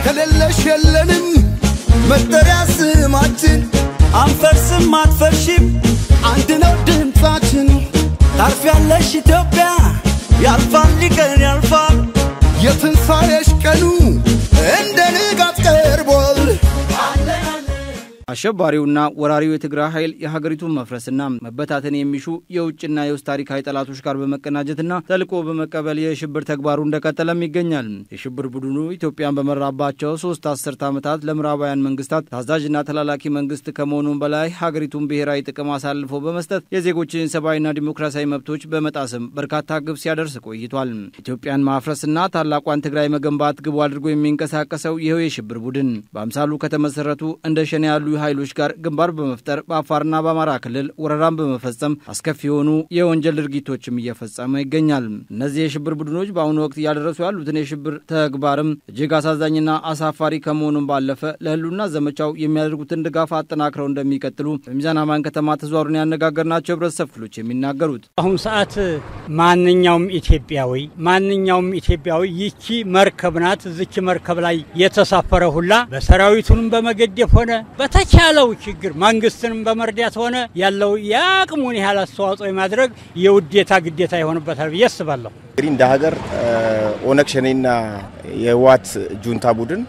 ከሌለሽ የለንም መጠሪያ ስማችን አንፈርስም አትፈርሺም አንድ ነው ድምፃችን ታርፊያለሽ ኢትዮጵያ ያልፋል ሊቀን ያልፋል የትንሣኤሽ ቀኑ እንደ ንጋት ቀርቧል አሸባሪውና ወራሪው የትግራይ ኃይል የሀገሪቱን መፍረስና መበታተን የሚሹ የውጭና የውስጥ ታሪካዊ ጠላቶች ጋር በመቀናጀትና ተልዕኮ በመቀበል የሽብር ተግባሩ እንደቀጠለም ይገኛል። የሽብር ቡድኑ ኢትዮጵያን በመራባቸው ሶስት አስርት ዓመታት ለምዕራባውያን መንግስታት ታዛዥና ተላላኪ መንግስት ከመሆኑም በላይ ሀገሪቱን ብሔራዊ ጥቅም አሳልፎ በመስጠት የዜጎችን ሰብአዊና ዲሞክራሲያዊ መብቶች በመጣስም በርካታ ግብ ሲያደርስ ቆይቷል። ኢትዮጵያን ማፍረስና ታላቋን ትግራይ መገንባት ግቡ አድርጎ የሚንቀሳቀሰው ይኸው የሽብር ቡድን በአምሳሉ ከተመሰረቱ እንደ ሸኔ ያሉ ኃይሎች ጋር ግንባር በመፍጠር በአፋርና በአማራ ክልል ወረራን በመፈጸም አስከፊ የሆኑ የወንጀል ድርጊቶችም እየፈጸመ ይገኛል። እነዚህ የሽብር ቡድኖች በአሁኑ ወቅት እያደረሱ ያሉትን የሽብር ተግባርም እጅግ አሳዛኝና አሳፋሪ ከመሆኑም ባለፈ ለህሉና ዘመቻው የሚያደርጉትን ድጋፍ አጠናክረው እንደሚቀጥሉ በሚዛን አማን ከተማ ተዘዋሩን ያነጋገርናቸው ህብረተሰብ ክፍሎች የሚናገሩት አሁን ሰዓት ማንኛውም ኢትዮጵያዊ ማንኛውም ኢትዮጵያዊ ይቺ መርከብ ናት። እዚች መርከብ ላይ የተሳፈረ ሁላ በሰራዊቱንም በመገደፍ ሆነ በተቻለው ችግር መንግስትንም በመርዳት ሆነ ያለው የአቅሙን ያህል አስተዋጽኦ የማድረግ የውዴታ ግዴታ ይሆንበታል ብዬ አስባለሁ። እንግዲህ እንደ ሀገር ኦነግ ሸኔና የህወሓት ጁንታ ቡድን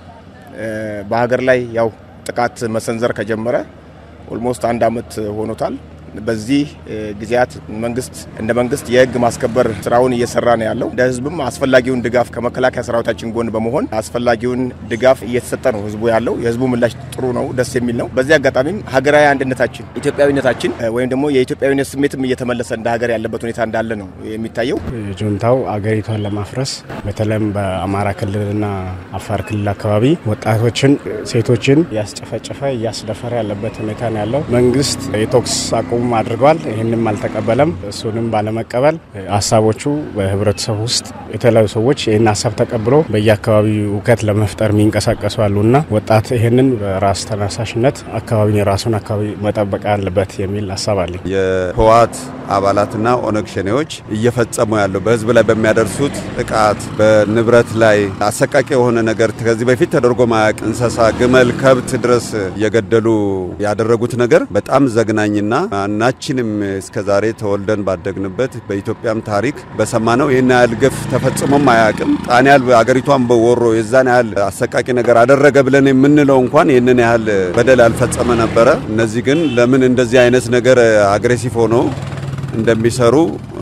በሀገር ላይ ያው ጥቃት መሰንዘር ከጀመረ ኦልሞስት አንድ አመት ሆኖታል። በዚህ ጊዜያት መንግስት እንደ መንግስት የህግ ማስከበር ስራውን እየሰራ ነው ያለው። እንደ ህዝብም አስፈላጊውን ድጋፍ ከመከላከያ ሰራዊታችን ጎን በመሆን አስፈላጊውን ድጋፍ እየተሰጠ ነው ህዝቡ ያለው። የህዝቡ ምላሽ ጥሩ ነው፣ ደስ የሚል ነው። በዚህ አጋጣሚም ሀገራዊ አንድነታችን፣ ኢትዮጵያዊነታችን ወይም ደግሞ የኢትዮጵያዊነት ስሜትም እየተመለሰ እንደ ሀገር ያለበት ሁኔታ እንዳለ ነው የሚታየው። ጁንታው አገሪቷን ለማፍረስ በተለይም በአማራ ክልልና አፋር ክልል አካባቢ ወጣቶችን፣ ሴቶችን እያስጨፈጨፈ እያስደፈረ ያለበት ሁኔታ ነው ያለው። መንግስት የተኩስ አቁም እንዲቆም አድርጓል። ይህንም አልተቀበለም። እሱንም ባለመቀበል ሀሳቦቹ በህብረተሰቡ ውስጥ የተለያዩ ሰዎች ይህን ሀሳብ ተቀብሎ በየአካባቢው እውከት ለመፍጠር የሚንቀሳቀሱ አሉና ወጣት ይህንን በራስ ተነሳሽነት አካባቢን የራሱን አካባቢ መጠበቅ አለበት የሚል ሀሳብ አለኝ። የህወሓት አባላትና ኦነግ ሸኔዎች እየፈጸሙ ያለው በህዝብ ላይ በሚያደርሱት ጥቃት፣ በንብረት ላይ አሰቃቂ የሆነ ነገር ከዚህ በፊት ተደርጎ ማያውቅ እንስሳ፣ ግመል፣ ከብት ድረስ እየገደሉ ያደረጉት ነገር በጣም ዘግናኝና ማናችንም እስከ ዛሬ ተወልደን ባደግንበት በኢትዮጵያም ታሪክ በሰማነው ይህን ያህል ግፍ ተፈጽሞም አያውቅም። ጣን ያህል አገሪቷን በወሮ የዛን ያህል አሰቃቂ ነገር አደረገ ብለን የምንለው እንኳን ይህንን ያህል በደል ያልፈጸመ ነበረ። እነዚህ ግን ለምን እንደዚህ አይነት ነገር አግሬሲቭ ሆኖ እንደሚሰሩ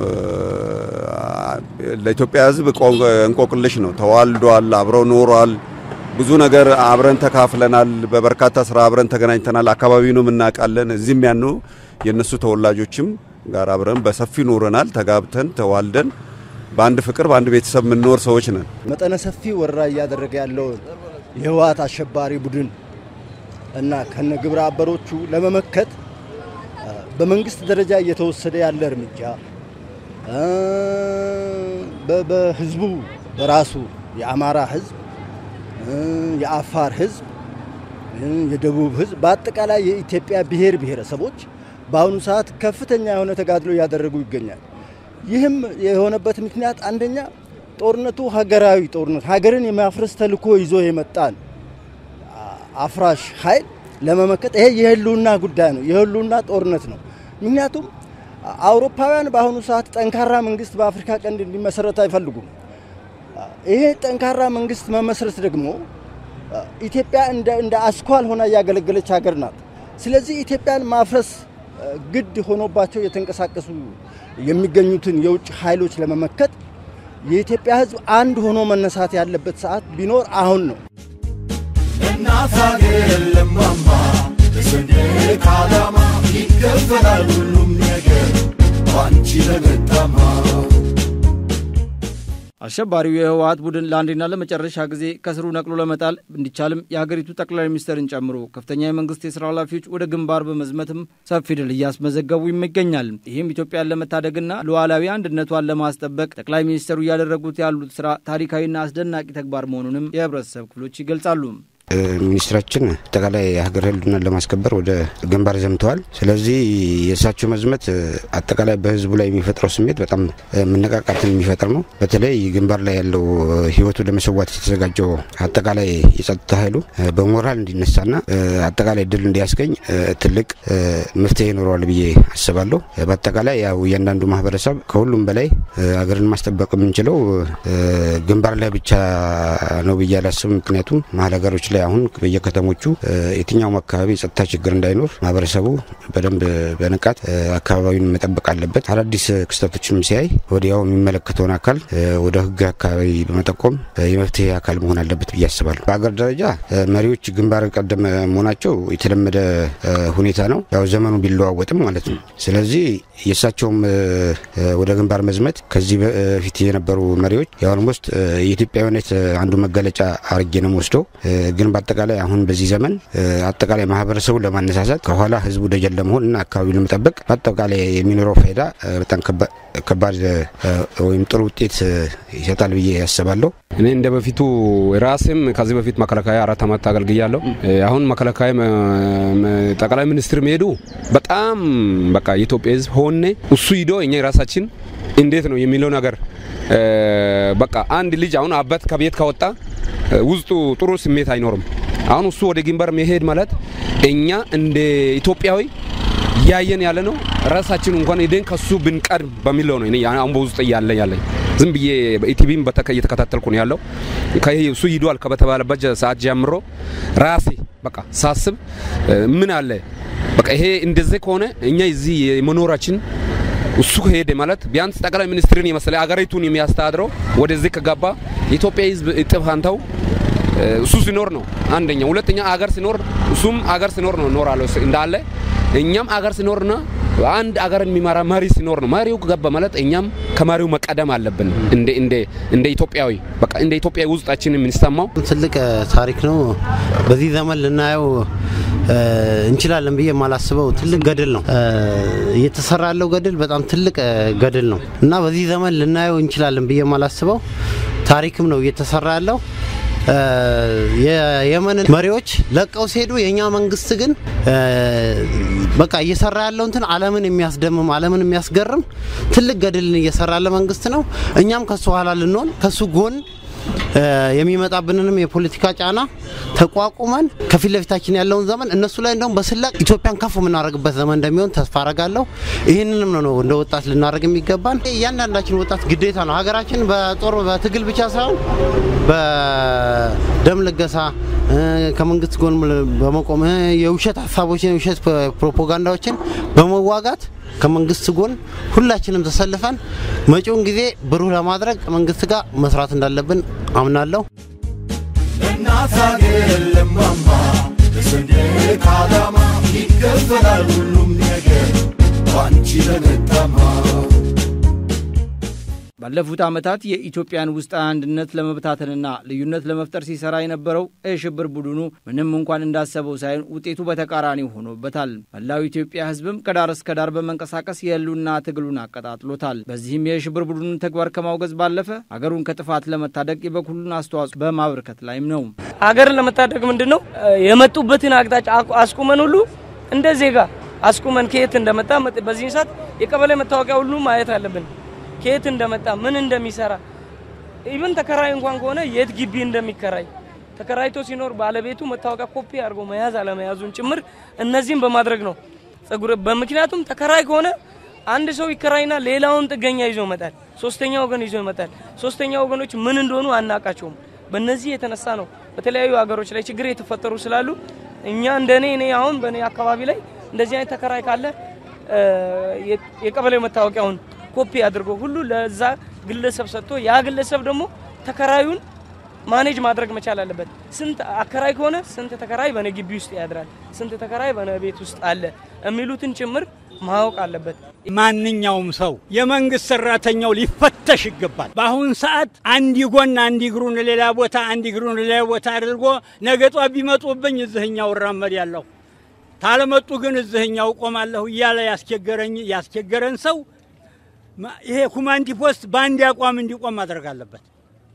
ለኢትዮጵያ ሕዝብ እንቆቅልሽ ነው። ተዋልዷል፣ አብረው ኖሯል። ብዙ ነገር አብረን ተካፍለናል። በበርካታ ስራ አብረን ተገናኝተናል። አካባቢውንም እናውቃለን። እዚህም ያኑ የእነሱ ተወላጆችም ጋር አብረን በሰፊ ኖረናል። ተጋብተን ተዋልደን በአንድ ፍቅር በአንድ ቤተሰብ የምንኖር ሰዎች ነን። መጠነ ሰፊ ወረራ እያደረገ ያለውን የህወሓት አሸባሪ ቡድን እና ከነ ግብረ አበሮቹ ለመመከት በመንግስት ደረጃ እየተወሰደ ያለ እርምጃ በህዝቡ በራሱ የአማራ ህዝብ፣ የአፋር ህዝብ፣ የደቡብ ህዝብ በአጠቃላይ የኢትዮጵያ ብሔር ብሔረሰቦች በአሁኑ ሰዓት ከፍተኛ የሆነ ተጋድሎ እያደረጉ ይገኛል። ይህም የሆነበት ምክንያት አንደኛ ጦርነቱ ሀገራዊ ጦርነት ሀገርን የማፍረስ ተልዕኮ ይዞ የመጣን አፍራሽ ኃይል ለመመከት ይሄ የህልውና ጉዳይ ነው፣ የህልውና ጦርነት ነው። ምክንያቱም አውሮፓውያን በአሁኑ ሰዓት ጠንካራ መንግስት በአፍሪካ ቀንድ እንዲመሰረት አይፈልጉም። ይሄ ጠንካራ መንግስት መመስረት ደግሞ ኢትዮጵያ እንደ አስኳል ሆና እያገለገለች ሀገር ናት። ስለዚህ ኢትዮጵያን ማፍረስ ግድ ሆኖባቸው የተንቀሳቀሱ የሚገኙትን የውጭ ኃይሎች ለመመከት የኢትዮጵያ ሕዝብ አንድ ሆኖ መነሳት ያለበት ሰዓት ቢኖር አሁን ነው። እናት ሀገር ለማማ በሰንደቅ ዓላማ ይከፈላል ሁሉም ነገር ባንቺ ለመጣማ አሸባሪው የህወሀት ቡድን ለአንዴና ለመጨረሻ ጊዜ ከስሩ ነቅሎ ለመጣል እንዲቻልም የሀገሪቱ ጠቅላይ ሚኒስትርን ጨምሮ ከፍተኛ የመንግስት የስራ ኃላፊዎች ወደ ግንባር በመዝመትም ሰፊ ድል እያስመዘገቡ ይገኛል። ይህም ኢትዮጵያን ለመታደግና ሉዓላዊ አንድነቷን ለማስጠበቅ ጠቅላይ ሚኒስትሩ እያደረጉት ያሉት ስራ ታሪካዊና አስደናቂ ተግባር መሆኑንም የህብረተሰብ ክፍሎች ይገልጻሉ። ሚኒስትራችን አጠቃላይ የሀገር ህልውናን ለማስከበር ወደ ግንባር ዘምተዋል። ስለዚህ የእሳቸው መዝመት አጠቃላይ በህዝቡ ላይ የሚፈጥረው ስሜት በጣም መነቃቃትን የሚፈጥር ነው። በተለይ ግንባር ላይ ያለው ህይወቱ ለመሰዋት የተዘጋጀው አጠቃላይ የጸጥታ ኃይሉ በሞራል እንዲነሳና አጠቃላይ ድል እንዲያስገኝ ትልቅ መፍትሄ ይኖረዋል ብዬ አስባለሁ። በአጠቃላይ ያው እያንዳንዱ ማህበረሰብ ከሁሉም በላይ ሀገርን ማስጠበቅ የምንችለው ግንባር ላይ ብቻ ነው ብዬ አላስብም። ምክንያቱም መሀል ሀገሮች ላይ አሁን በየከተሞቹ የትኛውም አካባቢ የጸጥታ ችግር እንዳይኖር ማህበረሰቡ በደንብ በንቃት አካባቢውን መጠበቅ አለበት። አዳዲስ ክስተቶችንም ሲያይ ወዲያው የሚመለከተውን አካል ወደ ህግ አካባቢ በመጠቆም የመፍትሄ አካል መሆን አለበት ብዬ አስባለሁ። በሀገር ደረጃ መሪዎች ግንባር ቀደም መሆናቸው የተለመደ ሁኔታ ነው፣ ያው ዘመኑ ቢለዋወጥም ማለት ነው። ስለዚህ የእሳቸውም ወደ ግንባር መዝመት ከዚህ በፊት የነበሩ መሪዎች የኦልሞስት የኢትዮጵያዊነት አንዱ መገለጫ አርጌ ነው ወስደው ግን በአጠቃላይ አሁን በዚህ ዘመን አጠቃላይ ማህበረሰቡን ለማነሳሳት ከኋላ ህዝቡ ደጀን ለመሆን እና አካባቢውን ለመጠበቅ በአጠቃላይ የሚኖረው ፋይዳ በጣም ከባድ ወይም ጥሩ ውጤት ይሰጣል ብዬ ያስባለሁ። እኔ እንደ በፊቱ ራሴም ከዚህ በፊት መከላከያ አራት ዓመት አገልግያለሁ። አሁን መከላከያ ጠቅላይ ሚኒስትር መሄዱ በጣም በቃ የኢትዮጵያ ህዝብ ሆኔ እሱ ሂዶ እኛ የራሳችን እንዴት ነው የሚለው ነገር በቃ አንድ ልጅ አሁን አባት ከቤት ከወጣ ውስጡ ጥሩ ስሜት አይኖርም። አሁን እሱ ወደ ግንባር መሄድ ማለት እኛ እንደ ኢትዮጵያዊ እያየን ያለ ነው። ራሳችን እንኳን ሄደን ከሱ ብንቀድም በሚለው ነው አሁን በውስጥ እያለ ያለኝ ዝም ብዬ ኢቲቪም እየተከታተልኩ ነው ያለው። እሱ ሂዷል ከተባለበት ሰዓት ጀምሮ ራሴ በቃ ሳስብ ምን አለ በቃ ይሄ እንደዚህ ከሆነ እኛ እዚህ የመኖራችን እሱ ከሄደ ማለት ቢያንስ ጠቅላይ ሚኒስትርን የመሰለ አገሪቱን የሚያስተዳድረው ወደዚህ ከገባ የኢትዮጵያ ህዝብ እጥፍ አንተው እሱ ሲኖር ነው አንደኛ። ሁለተኛ አገር ሲኖር እሱም አገር ሲኖር ነው እኖራለሁ እንዳለ እኛም አገር ሲኖርና አንድ አገር የሚመራ መሪ ሲኖር ነው። መሪው ገባ ማለት እኛም ከመሪው መቀደም አለብን። እንደ እንደ እንደ ኢትዮጵያዊ በቃ እንደ ኢትዮጵያዊ ውስጣችን የምንሰማው ትልቅ ታሪክ ነው። በዚህ ዘመን ልናየው እንችላለን ብዬ የማላስበው ትልቅ ገድል ነው እየተሰራ ያለው ገድል በጣም ትልቅ ገድል ነው እና በዚህ ዘመን ልናየው እንችላለን ብዬ የማላስበው ታሪክም ነው እየተሰራ ያለው። የየመን መሪዎች ለቀው ሲሄዱ የእኛ መንግስት ግን በቃ እየሰራ ያለው እንትን ዓለምን የሚያስደምም ዓለምን የሚያስገርም ትልቅ ገድልን እየሰራ ያለ መንግስት ነው። እኛም ከሱ ኋላ ልንሆን ከሱ ጎን የሚመጣብንንም የፖለቲካ ጫና ተቋቁመን ከፊት ለፊታችን ያለውን ዘመን እነሱ ላይ እንደውም በስላቅ ኢትዮጵያን ከፍ የምናደርግበት ዘመን እንደሚሆን ተስፋ አረጋለሁ። ይህንንም ነው እንደ ወጣት ልናደርግ የሚገባን። እያንዳንዳችን ወጣት ግዴታ ነው። ሀገራችን በጦር በትግል ብቻ ሳይሆን በደም ልገሳ ከመንግስት ጎን በመቆም የውሸት ሀሳቦችን የውሸት ፕሮፓጋንዳዎችን በመዋጋት ከመንግስት ጎን ሁላችንም ተሰልፈን መጪውን ጊዜ ብሩህ ለማድረግ መንግስት ጋር መስራት እንዳለብን አምናለሁ። ለእናት ሀገር ለማማ ለሰንደቅ ዓላማ ይከፈላል ሁሉም ነገር ባንቺ ለመጣማ ባለፉት ዓመታት የኢትዮጵያን ውስጣዊ አንድነት ለመበታተንና ልዩነት ለመፍጠር ሲሰራ የነበረው የሽብር ቡድኑ ምንም እንኳን እንዳሰበው ሳይሆን ውጤቱ በተቃራኒ ሆኖበታል። መላው ኢትዮጵያ ሕዝብም ከዳር እስከ ዳር በመንቀሳቀስ የህልውና ትግሉን አቀጣጥሎታል። በዚህም የሽብር ቡድኑን ተግባር ከማውገዝ ባለፈ አገሩን ከጥፋት ለመታደግ የበኩሉን አስተዋጽኦ በማበርከት ላይም ነው። ሀገርን ለመታደግ ምንድን ነው የመጡበትን አቅጣጫ አስቁመን ሁሉ እንደ ዜጋ አስቁመን ከየት እንደመጣ በዚህ ሰዓት የቀበሌ መታወቂያ ሁሉ ማየት አለብን ከየት እንደመጣ ምን እንደሚሰራ ኢቭን ተከራይ እንኳን ከሆነ የት ግቢ እንደሚከራይ ተከራይቶ ሲኖር ባለቤቱ መታወቂያ ኮፒ አድርጎ መያዝ አለመያዙን ጭምር እነዚህም በማድረግ ነው ጸጉር በምክንያቱም ተከራይ ከሆነ አንድ ሰው ይከራይና ሌላውን ጥገኛ ይዞ ይመጣል። ሶስተኛ ወገን ይዞ ይመጣል። ሶስተኛ ወገኖች ምን እንደሆኑ አናቃቸውም። በእነዚህ የተነሳ ነው በተለያዩ ሀገሮች ላይ ችግር የተፈጠሩ ስላሉ እኛ እንደኔ እኔ አሁን በእኔ አካባቢ ላይ እንደዚህ አይነት ተከራይ ካለ የቀበሌው መታወቂያውን ኮፒ አድርጎ ሁሉ ለዛ ግለሰብ ሰጥቶ ያ ግለሰብ ደግሞ ተከራዩን ማኔጅ ማድረግ መቻል አለበት። ስንት አከራይ ከሆነ ስንት ተከራይ በነ ግቢ ውስጥ ያድራል፣ ስንት ተከራይ በነ ቤት ውስጥ አለ የሚሉትን ጭምር ማወቅ አለበት። ማንኛውም ሰው የመንግስት ሰራተኛው ሊፈተሽ ይገባል። በአሁን ሰዓት አንድ ጎን አንድ እግሩን ሌላ ቦታ አንድ እግሩን ሌላ ቦታ አድርጎ ነገ ጧት ቢመጡብኝ እዝህኛው እራመድ ያለሁ ታለመጡ ግን እዝህኛው ቆማለሁ እያለ ያስቸገረኝ ያስቸገረን ሰው ይሄ ኮማንድ ፖስት በአንድ አቋም እንዲቆም ማድረግ አለበት።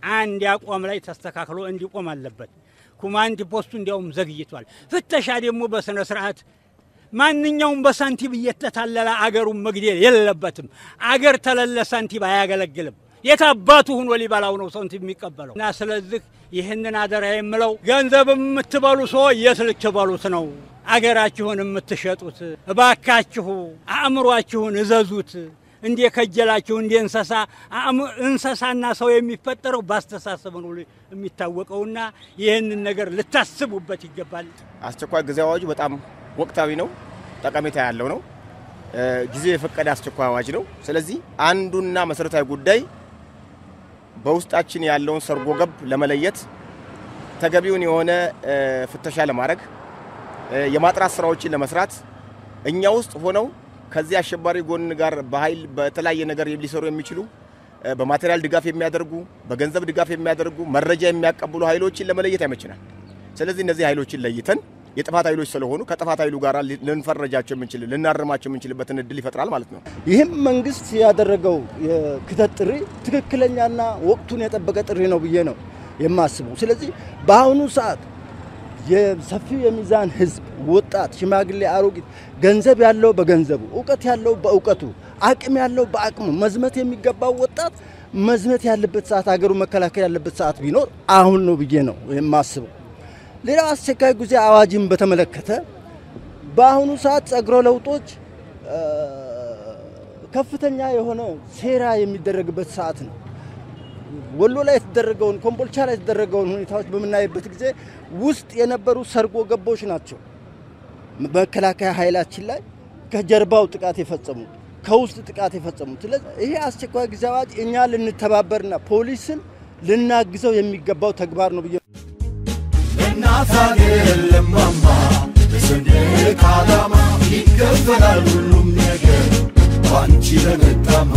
አንድ አቋም ላይ ተስተካክሎ እንዲቆም አለበት። ኮማንድ ፖስቱ እንዲያውም ዘግይቷል። ፍተሻ ደግሞ በስነ ስርዓት ማንኛውም በሳንቲም እየተታለለ አገሩን መግደል የለበትም። አገር ተለለ ሳንቲም አያገለግልም። የት አባቱ ሆኖ ሊበላው ነው ሳንቲም የሚቀበለው? እና ስለዚህ ይህንን አደራ የምለው ገንዘብ የምትበሉ ሰው የት ልትበሉት ነው? አገራችሁን የምትሸጡት እባካችሁ አእምሯችሁን እዘዙት። እንደ ከጀላችሁ እንደ እንሰሳ እንሰሳና ሰው የሚፈጠረው በአስተሳሰብ ነው የሚታወቀውና ይህንን ነገር ልታስቡበት ይገባል። አስቸኳይ ጊዜ አዋጁ በጣም ወቅታዊ ነው፣ ጠቀሜታ ያለው ነው። ጊዜ የፈቀደ አስቸኳይ አዋጅ ነው። ስለዚህ አንዱና መሰረታዊ ጉዳይ በውስጣችን ያለውን ሰርጎ ገብ ለመለየት ተገቢውን የሆነ ፍተሻ ለማድረግ የማጥራት ስራዎችን ለመስራት እኛ ውስጥ ሆነው ከዚህ አሸባሪ ጎን ጋር በኃይል በተለያየ ነገር ሊሰሩ የሚችሉ በማቴሪያል ድጋፍ የሚያደርጉ በገንዘብ ድጋፍ የሚያደርጉ መረጃ የሚያቀብሉ ኃይሎችን ለመለየት ያመችናል። ስለዚህ እነዚህ ኃይሎችን ለይተን የጥፋት ኃይሎች ስለሆኑ ከጥፋት ኃይሉ ጋር ልንፈረጃቸው የምንችል ልናርማቸው የምንችልበትን እድል ይፈጥራል ማለት ነው። ይህም መንግስት ያደረገው የክተት ጥሪ ትክክለኛና ወቅቱን የጠበቀ ጥሪ ነው ብዬ ነው የማስበው። ስለዚህ በአሁኑ ሰዓት የሰፊው የሚዛን ህዝብ፣ ወጣት፣ ሽማግሌ፣ አሮጊት ገንዘብ ያለው በገንዘቡ፣ እውቀት ያለው በእውቀቱ፣ አቅም ያለው በአቅሙ መዝመት የሚገባው ወጣት መዝመት ያለበት ሰዓት ሀገሩ መከላከል ያለበት ሰዓት ቢኖር አሁን ነው ብዬ ነው የማስበው። ሌላው አስቸኳይ ጊዜ አዋጅን በተመለከተ በአሁኑ ሰዓት ጸጉረ ለውጦች ከፍተኛ የሆነ ሴራ የሚደረግበት ሰዓት ነው። ወሎ ላይ የተደረገውን ኮምቦልቻ ላይ የተደረገውን ሁኔታዎች በምናይበት ጊዜ ውስጥ የነበሩ ሰርጎ ገቦች ናቸው መከላከያ ኃይላችን ላይ ከጀርባው ጥቃት የፈጸሙ ከውስጥ ጥቃት የፈጸሙ። ስለዚህ ይሄ አስቸኳይ ጊዜ አዋጅ እኛ ልንተባበርና ፖሊስን ልናግዘው የሚገባው ተግባር ነው ብዬ እናት አገር ለማማ በሰንደቅ ዓላማ ይከፈላል ሁሉም ነገር ባንቺ ለመጣማ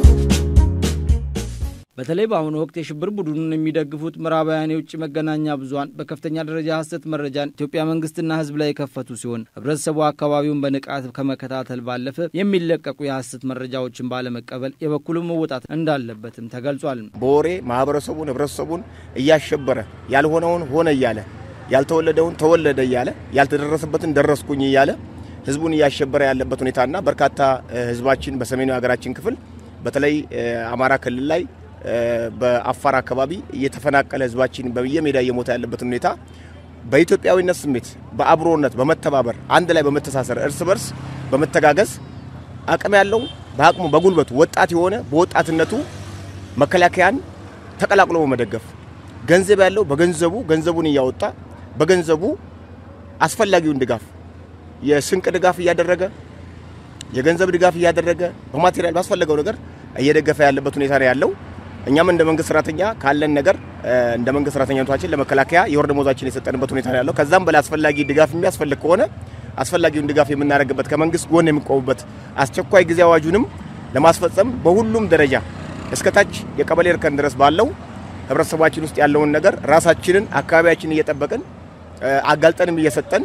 በተለይ በአሁኑ ወቅት የሽብር ቡድኑን የሚደግፉት ምዕራባውያን የውጭ መገናኛ ብዙኃን በከፍተኛ ደረጃ ሐሰት መረጃን ኢትዮጵያ መንግስትና ሕዝብ ላይ የከፈቱ ሲሆን ህብረተሰቡ አካባቢውን በንቃት ከመከታተል ባለፈ የሚለቀቁ የሐሰት መረጃዎችን ባለመቀበል የበኩሉን መወጣት እንዳለበትም ተገልጿል። በወሬ ማህበረሰቡን ህብረተሰቡን እያሸበረ ያልሆነውን ሆነ እያለ ያልተወለደውን ተወለደ እያለ ያልተደረሰበትን ደረስኩኝ እያለ ህዝቡን እያሸበረ ያለበት ሁኔታና በርካታ ህዝባችን በሰሜኑ የሀገራችን ክፍል በተለይ አማራ ክልል ላይ በአፋር አካባቢ እየተፈናቀለ ህዝባችን በየሜዳ እየሞተ ያለበትን ሁኔታ በኢትዮጵያዊነት ስሜት በአብሮነት በመተባበር አንድ ላይ በመተሳሰር እርስ በርስ በመተጋገዝ አቅም ያለው በአቅሙ በጉልበቱ ወጣት የሆነ በወጣትነቱ መከላከያን ተቀላቅሎ በመደገፍ ገንዘብ ያለው በገንዘቡ ገንዘቡን እያወጣ በገንዘቡ አስፈላጊውን ድጋፍ የስንቅ ድጋፍ እያደረገ የገንዘብ ድጋፍ እያደረገ በማቴሪያል ባስፈለገው ነገር እየደገፈ ያለበት ሁኔታ ነው ያለው። እኛም እንደ መንግስት ሰራተኛ ካለን ነገር እንደ መንግስት ሰራተኛነታችን ለመከላከያ የወር ደመወዛችን የሰጠንበት ሁኔታ ነው ያለው። ከዛም በላይ አስፈላጊ ድጋፍ የሚያስፈልግ ከሆነ አስፈላጊውን ድጋፍ የምናደርግበት ከመንግስት ጎን የሚቆሙበት አስቸኳይ ጊዜ አዋጁንም ለማስፈጸም በሁሉም ደረጃ እስከታች የቀበሌ እርከን ድረስ ባለው ህብረተሰባችን ውስጥ ያለውን ነገር ራሳችንን አካባቢያችንን እየጠበቅን አጋልጠንም እየሰጠን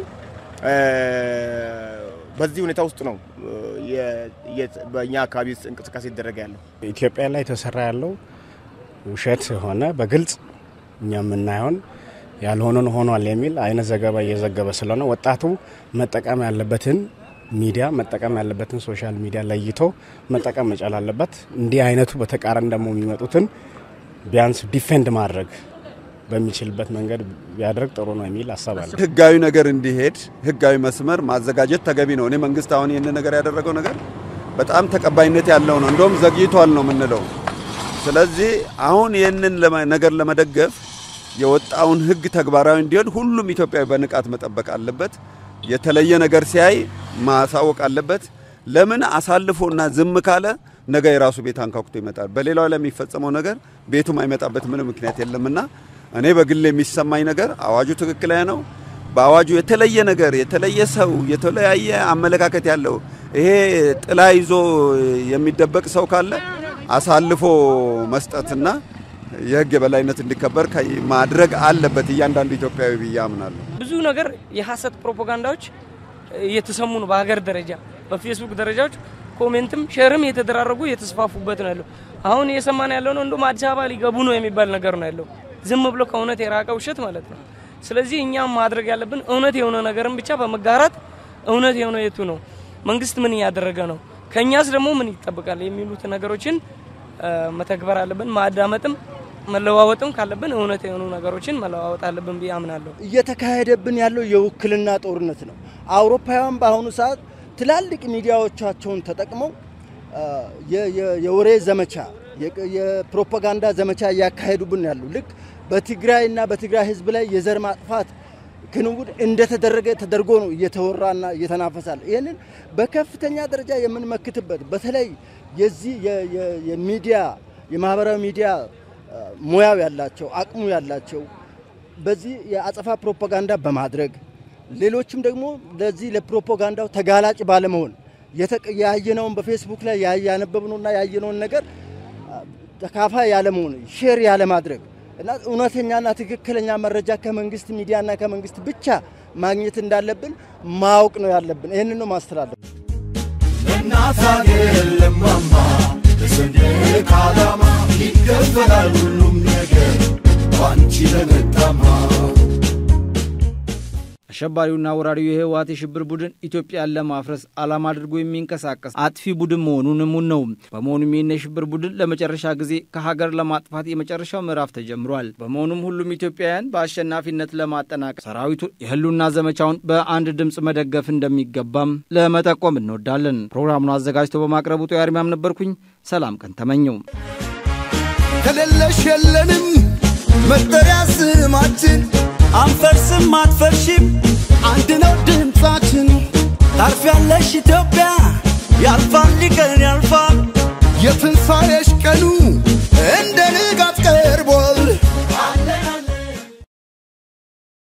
በዚህ ሁኔታ ውስጥ ነው በእኛ አካባቢ እንቅስቃሴ ይደረገ ያለው። ኢትዮጵያ ላይ የተሰራ ያለው ውሸት የሆነ በግልጽ እኛ የምናየውን ያልሆነን ሆኗል የሚል አይነት ዘገባ እየዘገበ ስለሆነ ወጣቱ መጠቀም ያለበትን ሚዲያ መጠቀም ያለበትን ሶሻል ሚዲያ ለይቶ መጠቀም መቻል አለበት። እንዲህ አይነቱ በተቃራኒ ደግሞ የሚመጡትን ቢያንስ ዲፌንድ ማድረግ በሚችልበት መንገድ ቢያደርግ ጥሩ ነው የሚል ሀሳብ አለ። ህጋዊ ነገር እንዲሄድ ህጋዊ መስመር ማዘጋጀት ተገቢ ነው። እኔ መንግስት አሁን ይህን ነገር ያደረገው ነገር በጣም ተቀባይነት ያለው ነው። እንደውም ዘግይቷል ነው የምንለው። ስለዚህ አሁን ይህንን ነገር ለመደገፍ የወጣውን ህግ ተግባራዊ እንዲሆን ሁሉም ኢትዮጵያዊ በንቃት መጠበቅ አለበት። የተለየ ነገር ሲያይ ማሳወቅ አለበት። ለምን አሳልፎና ዝም ካለ ነገ የራሱ ቤት አንኳኩቶ ይመጣል። በሌላው ላይ የሚፈጸመው ነገር ቤቱም አይመጣበት ምንም ምክንያት የለምና እኔ በግል የሚሰማኝ ነገር አዋጁ ትክክለኛ ነው። በአዋጁ የተለየ ነገር የተለየ ሰው የተለያየ አመለካከት ያለው ይሄ ጥላ ይዞ የሚደበቅ ሰው ካለ አሳልፎ መስጠትና የህግ የበላይነት እንዲከበር ማድረግ አለበት እያንዳንዱ ኢትዮጵያዊ ብዬ አምናለሁ። ብዙ ነገር የሀሰት ፕሮፓጋንዳዎች እየተሰሙ ነው። በሀገር ደረጃ በፌስቡክ ደረጃዎች ኮሜንትም ሼርም የተደራረጉ የተስፋፉበት ነው ያለው። አሁን እየሰማን ያለው ነው እንደውም አዲስ አበባ ሊገቡ ነው የሚባል ነገር ነው ያለው። ዝም ብሎ ከእውነት የራቀ ውሸት ማለት ነው። ስለዚህ እኛም ማድረግ ያለብን እውነት የሆነ ነገርን ብቻ በመጋራት እውነት የሆነ የቱ ነው፣ መንግስት ምን እያደረገ ነው፣ ከእኛስ ደግሞ ምን ይጠብቃል የሚሉት ነገሮችን መተግበር አለብን። ማዳመጥም መለዋወጥም ካለብን እውነት የሆኑ ነገሮችን መለዋወጥ አለብን ብዬ አምናለሁ። እየተካሄደብን ያለው የውክልና ጦርነት ነው። አውሮፓውያን በአሁኑ ሰዓት ትላልቅ ሚዲያዎቻቸውን ተጠቅመው የወሬ ዘመቻ፣ የፕሮፓጋንዳ ዘመቻ እያካሄዱብን ያሉ ልክ በትግራይና በትግራይ ህዝብ ላይ የዘር ማጥፋት ክንውን እንደተደረገ ተደርጎ ነው እየተወራና እየተናፈሳል። ይህንን በከፍተኛ ደረጃ የምንመክትበት በተለይ የዚህ የሚዲያ የማህበራዊ ሚዲያ ሙያው ያላቸው አቅሙ ያላቸው በዚህ የአጸፋ ፕሮፓጋንዳ በማድረግ ሌሎችም ደግሞ ለዚህ ለፕሮፓጋንዳው ተጋላጭ ባለመሆን ያየነውን በፌስቡክ ላይ ያነበብነውና ያየነውን ነገር ተካፋይ ያለመሆን ሼር ያለማድረግ እና እውነተኛና ትክክለኛ መረጃ ከመንግስት ሚዲያና ከመንግስት ብቻ ማግኘት እንዳለብን ማወቅ ነው ያለብን። ይህንን ነው ማስተላለፍ። እናት ሀገር ለማማ በሰንደቅ ዓላማ ይከፈላል ሁሉም ነገር ባንቺ ለመጣማ አሸባሪውና ወራሪው የህወሓት የሽብር ቡድን ኢትዮጵያን ለማፍረስ ዓላማ አድርጎ የሚንቀሳቀስ አጥፊ ቡድን መሆኑን እሙን ነው። በመሆኑም ይህን የሽብር ቡድን ለመጨረሻ ጊዜ ከሀገር ለማጥፋት የመጨረሻው ምዕራፍ ተጀምሯል። በመሆኑም ሁሉም ኢትዮጵያውያን በአሸናፊነት ለማጠናቀቅ ሰራዊቱ የህልውና ዘመቻውን በአንድ ድምፅ መደገፍ እንደሚገባም ለመጠቆም እንወዳለን። ፕሮግራሙን አዘጋጅቶ በማቅረቡ ጦ ያርሚያም ነበርኩኝ። ሰላም ቀን ተመኘው። ከሌለሽ የለንም መጠሪያ ስማችን አንፈርስም አትፈርሺም፣ አንድ ነው ድምፃችን። ታርፊያለሽ ኢትዮጵያ፣ ያልፋል ቀን ያልፋል። የትንሣኤሽ ቀኑ እንደ ንጋት